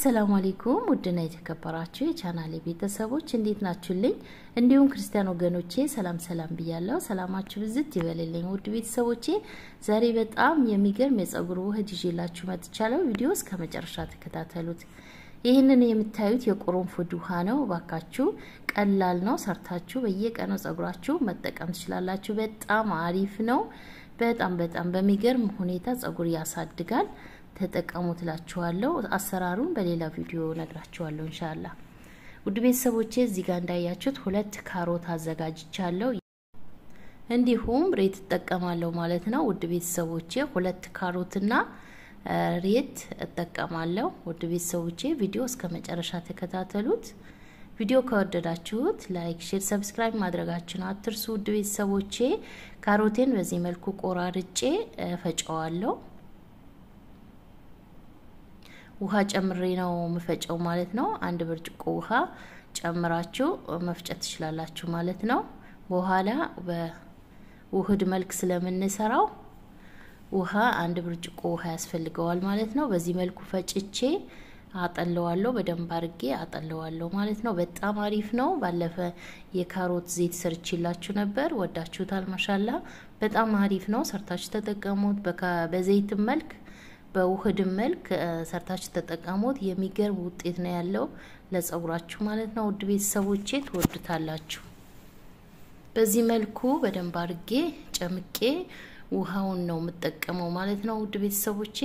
አሰላሙ አሌይኩም ውድና የተከበራችሁ የቻናሌ ቤተሰቦች እንዴት ናችሁልኝ? እንዲሁም ክርስቲያን ወገኖቼ ሰላም ሰላም ብያለሁ። ሰላማችሁ ብዝት ይበልልኝ። ውድ ቤተሰቦቼ ዛሬ በጣም የሚገርም የጸጉር ውህድ ይዤላችሁ መጥቻለሁ። ቪዲዮ እስከ መጨረሻ ተከታተሉት። ይህንን የምታዩት የቅርንፉድ ውሃ ነው። ባካችሁ ቀላል ነው። ሰርታችሁ በየቀኑ ጸጉራችሁ መጠቀም ትችላላችሁ። በጣም አሪፍ ነው። በጣም በጣም በሚገርም ሁኔታ ጸጉር ያሳድጋል። ተጠቀሙ ትላችኋለሁ። አሰራሩን በሌላ ቪዲዮ ነግራችኋለሁ እንሻላ። ውድ ቤተሰቦቼ እዚህ ጋር እንዳያችሁት ሁለት ካሮት አዘጋጅቻለሁ። እንዲሁም ሬት እጠቀማለሁ ማለት ነው። ውድ ቤተሰቦቼ ሁለት ካሮትና ሬት እጠቀማለሁ። ውድ ቤተሰቦቼ ቪዲዮ እስከ መጨረሻ ተከታተሉት። ቪዲዮ ከወደዳችሁት ላይክ፣ ሼር፣ ሰብስክራይብ ማድረጋችሁን አትርሱ። ውድ ቤተሰቦቼ ካሮቴን በዚህ መልኩ ቆራርጬ ፈጨዋለሁ። ውሃ ጨምሬ ነው የምፈጨው ማለት ነው። አንድ ብርጭቆ ውሃ ጨምራችሁ መፍጨት ትችላላችሁ ማለት ነው። በኋላ በውህድ መልክ ስለምንሰራው ውሃ አንድ ብርጭቆ ውሃ ያስፈልገዋል ማለት ነው። በዚህ መልኩ ፈጭቼ አጠለዋለሁ። በደንብ አርጌ አጠለዋለሁ ማለት ነው። በጣም አሪፍ ነው። ባለፈ የካሮት ዘይት ሰርችላችሁ ነበር፣ ወዳችሁታል። ማሻላ በጣም አሪፍ ነው። ሰርታችሁ ተጠቀሙት። በዘይት መልክ በውህድም መልክ ሰርታችሁ ተጠቀሙት። የሚገርም ውጤት ነው ያለው ለጸጉራችሁ ማለት ነው። ውድ ቤተሰቦቼ ትወዱታላችሁ። በዚህ መልኩ በደንብ አርጌ ጨምቄ ውሃውን ነው የምጠቀመው ማለት ነው። ውድ ቤተሰቦቼ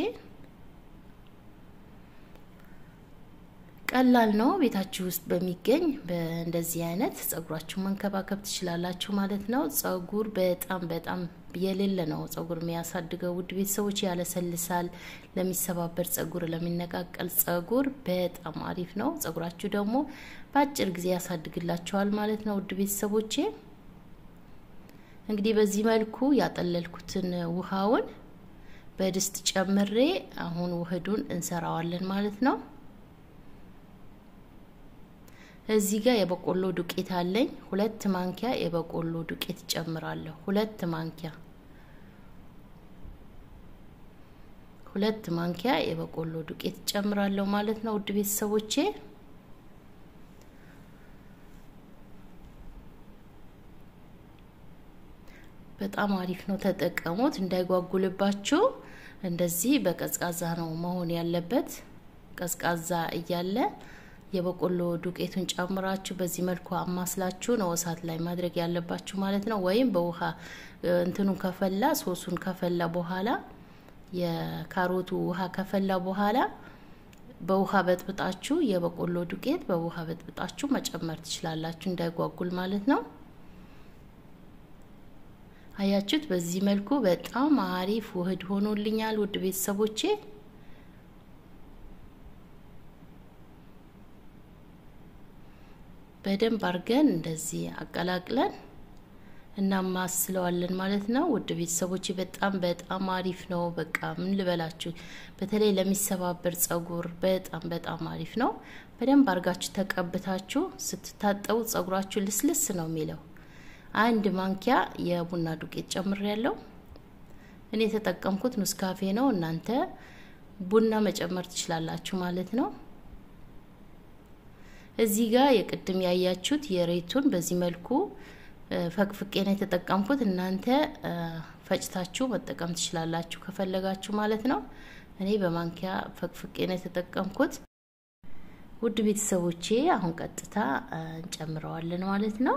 ቀላል ነው። ቤታችሁ ውስጥ በሚገኝ በእንደዚህ አይነት ጸጉራችሁ መንከባከብ ትችላላችሁ ማለት ነው። ጸጉር በጣም በጣም የሌለ ነው ጸጉር የሚያሳድገው ውድ ቤተሰቦች፣ ያለሰልሳል። ለሚሰባበር ጸጉር፣ ለሚነቃቀል ጸጉር በጣም አሪፍ ነው። ጸጉራችሁ ደግሞ በአጭር ጊዜ ያሳድግላችኋል ማለት ነው። ውድ ቤተሰቦቼ እንግዲህ በዚህ መልኩ ያጠለልኩትን ውሃውን በድስት ጨምሬ አሁን ውህዱን እንሰራዋለን ማለት ነው። እዚህ ጋር የበቆሎ ዱቄት አለኝ። ሁለት ማንኪያ የበቆሎ ዱቄት ጨምራለሁ። ሁለት ማንኪያ ሁለት ማንኪያ የበቆሎ ዱቄት ጨምራለሁ ማለት ነው። ውድ ቤተሰቦቼ በጣም አሪፍ ነው፣ ተጠቀሙት። እንዳይጓጉልባችሁ እንደዚህ በቀዝቃዛ ነው መሆን ያለበት። ቀዝቃዛ እያለ የበቆሎ ዱቄቱን ጨምራችሁ በዚህ መልኩ አማስላችሁ ነው እሳት ላይ ማድረግ ያለባችሁ ማለት ነው። ወይም በውሃ እንትኑን ከፈላ ሶሱን ከፈላ በኋላ የካሮቱ ውሃ ከፈላ በኋላ በውሃ በጥብጣችሁ የበቆሎ ዱቄት በውሃ በጥብጣችሁ መጨመር ትችላላችሁ፣ እንዳይጓጉል ማለት ነው። አያችሁት? በዚህ መልኩ በጣም አሪፍ ውህድ ሆኖልኛል ውድ ቤተሰቦቼ። በደንብ አድርገን እንደዚህ አቀላቅለን እናማስለዋለን ማለት ነው። ውድ ቤተሰቦች በጣም በጣም አሪፍ ነው። በቃ ምን ልበላችሁ፣ በተለይ ለሚሰባበር ጸጉር በጣም በጣም አሪፍ ነው። በደንብ አድርጋችሁ ተቀብታችሁ ስትታጠቡ ጸጉራችሁ ልስልስ ነው የሚለው። አንድ ማንኪያ የቡና ዱቄት ጨምር ያለው እኔ የተጠቀምኩት ኑስካፌ ነው። እናንተ ቡና መጨመር ትችላላችሁ ማለት ነው። እዚህ ጋር የቅድም ያያችሁት የሬቱን በዚህ መልኩ ፈቅፍቄ ነው የተጠቀምኩት። እናንተ ፈጭታችሁ መጠቀም ትችላላችሁ ከፈለጋችሁ ማለት ነው። እኔ በማንኪያ ፈቅፍቄ ነው የተጠቀምኩት። ውድ ቤተሰቦቼ አሁን ቀጥታ እንጨምረዋለን ማለት ነው።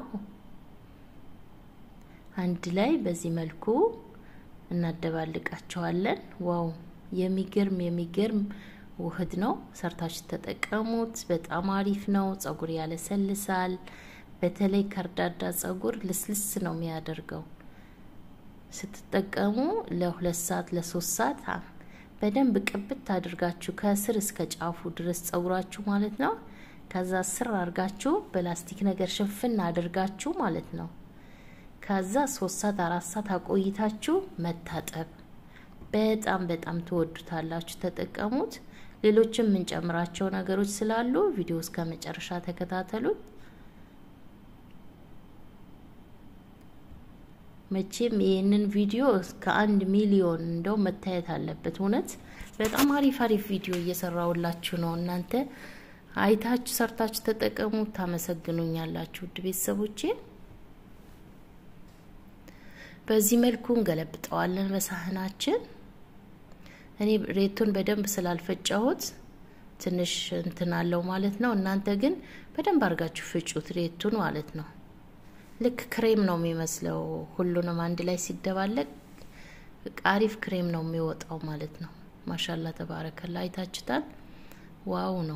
አንድ ላይ በዚህ መልኩ እናደባልቃቸዋለን። ዋው የሚገርም የሚገርም ውህድ ነው። ሰርታችሁ ተጠቀሙት። በጣም አሪፍ ነው። ጸጉር ያለሰልሳል። በተለይ ከርዳዳ ጸጉር ልስልስ ነው የሚያደርገው። ስትጠቀሙ ለሁለት ሰዓት ለሶስት ሰዓት በደንብ ቅብት አድርጋችሁ ከስር እስከ ጫፉ ድረስ ጸጉራችሁ ማለት ነው። ከዛ ስር አድርጋችሁ በላስቲክ ነገር ሽፍን አድርጋችሁ ማለት ነው። ከዛ ሶስት ሰዓት አራት ሰዓት አቆይታችሁ መታጠብ በጣም በጣም ትወዱታላችሁ። ተጠቀሙት። ሌሎችም የምንጨምራቸው ነገሮች ስላሉ ቪዲዮ እስከ መጨረሻ ተከታተሉት። መቼም ይህንን ቪዲዮ እስከ አንድ ሚሊዮን እንደው መታየት አለበት። እውነት በጣም አሪፍ አሪፍ ቪዲዮ እየሰራውላችሁ ነው። እናንተ አይታችሁ ሰርታችሁ ተጠቀሙ፣ ታመሰግኑኛላችሁ ውድ ቤተሰቦቼ። በዚህ መልኩ እንገለብጠዋለን በሳህናችን። እኔ ሬቱን በደንብ ስላልፈጨሁት ትንሽ እንትን አለው ማለት ነው። እናንተ ግን በደንብ አድርጋችሁ ፍጩት ሬቱን ማለት ነው። ልክ ክሬም ነው የሚመስለው። ሁሉንም አንድ ላይ ሲደባለቅ አሪፍ ክሬም ነው የሚወጣው ማለት ነው። ማሻላ ተባረከላ። አይታችሁታል። ዋው ነው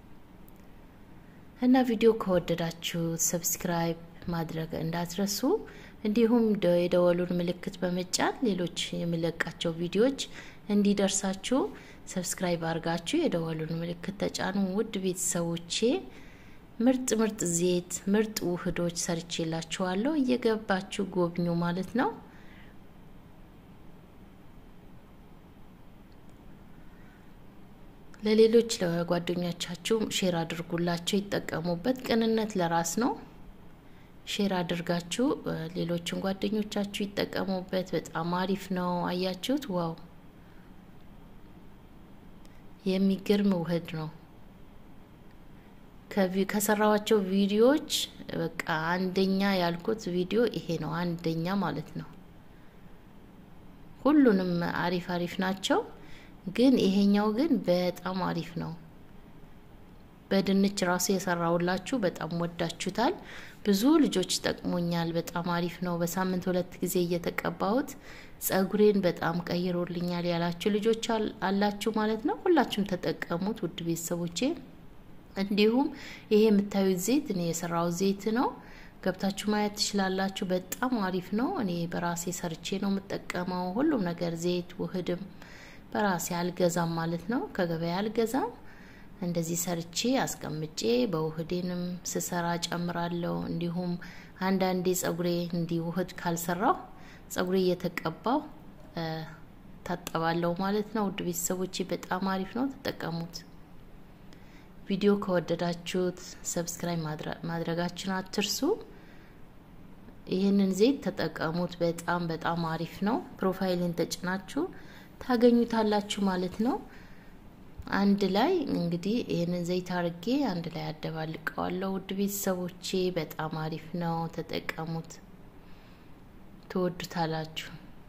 እና ቪዲዮ ከወደዳችሁ ሰብስክራይብ ማድረግ እንዳትረሱ፣ እንዲሁም የደወሉን ምልክት በመጫን ሌሎች የሚለቃቸው ቪዲዮዎች እንዲደርሳችሁ ሰብስክራይብ አድርጋችሁ የደወሉን ምልክት ተጫኑ። ውድ ቤተሰቦቼ ምርጥ ምርጥ ዘይት ምርጥ ውህዶች ሰርቼላችኋለሁ። እየገባችሁ ጎብኙ ማለት ነው። ለሌሎች ለጓደኞቻችሁ ሼር አድርጉላቸው፣ ይጠቀሙበት። ቅንነት ለራስ ነው። ሼር አድርጋችሁ ሌሎችን ጓደኞቻችሁ ይጠቀሙበት። በጣም አሪፍ ነው። አያችሁት? ዋው የሚገርም ውህድ ነው። ከሰራዋቸው ቪዲዮዎች በቃ አንደኛ ያልኩት ቪዲዮ ይሄ ነው። አንደኛ ማለት ነው። ሁሉንም አሪፍ አሪፍ ናቸው፣ ግን ይሄኛው ግን በጣም አሪፍ ነው። በድንች ራሱ የሰራውላችሁ በጣም ወዳችሁታል። ብዙ ልጆች ጠቅሞኛል። በጣም አሪፍ ነው። በሳምንት ሁለት ጊዜ እየተቀባሁት ጸጉሬን በጣም ቀይሮልኛል ያላችሁ ልጆች አላችሁ ማለት ነው። ሁላችሁም ተጠቀሙት ውድ ቤተሰቦቼ። እንዲሁም ይሄ የምታዩት ዘይት እኔ የሰራው ዘይት ነው። ገብታችሁ ማየት ትችላላችሁ። በጣም አሪፍ ነው። እኔ በራሴ ሰርቼ ነው የምጠቀመው። ሁሉም ነገር ዘይት ውህድም በራሴ አልገዛም ማለት ነው። ከገበያ አልገዛም። እንደዚህ ሰርቼ አስቀምጬ በውህዴንም ስሰራ ጨምራለሁ። እንዲሁም አንዳንዴ ጸጉሬ እንዲህ ውህድ ካልሰራው ጸጉሬ እየተቀባው ታጠባለሁ ማለት ነው። ውድ ቤተሰቦቼ በጣም አሪፍ ነው፣ ተጠቀሙት። ቪዲዮ ከወደዳችሁት ሰብስክራይብ ማድረጋችን አትርሱ። ይህንን ዘይት ተጠቀሙት። በጣም በጣም አሪፍ ነው። ፕሮፋይልን ተጭናችሁ ታገኙታላችሁ ማለት ነው። አንድ ላይ እንግዲህ ይህንን ዘይት አርጌ አንድ ላይ አደባልቀዋለሁ። ውድ ቤተሰቦቼ በጣም አሪፍ ነው፣ ተጠቀሙት፣ ትወዱታላችሁ።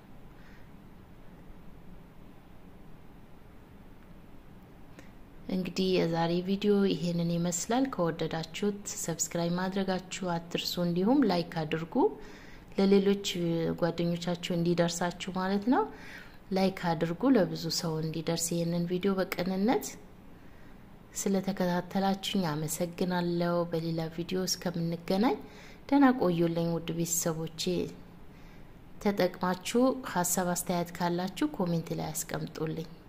እንግዲህ የዛሬ ቪዲዮ ይሄንን ይመስላል። ከወደዳችሁት ሰብስክራይብ ማድረጋችሁ አትርሱ። እንዲሁም ላይክ አድርጉ፣ ለሌሎች ጓደኞቻችሁ እንዲደርሳችሁ ማለት ነው። ላይክ አድርጉ፣ ለብዙ ሰው እንዲደርስ ይህንን ቪዲዮ በቅንነት ስለተከታተላችሁኝ አመሰግናለሁ። በሌላ ቪዲዮ እስከምንገናኝ ደህና ቆዩልኝ ውድ ቤተሰቦቼ። ተጠቅማችሁ ሀሳብ አስተያየት ካላችሁ ኮሜንት ላይ አስቀምጡልኝ።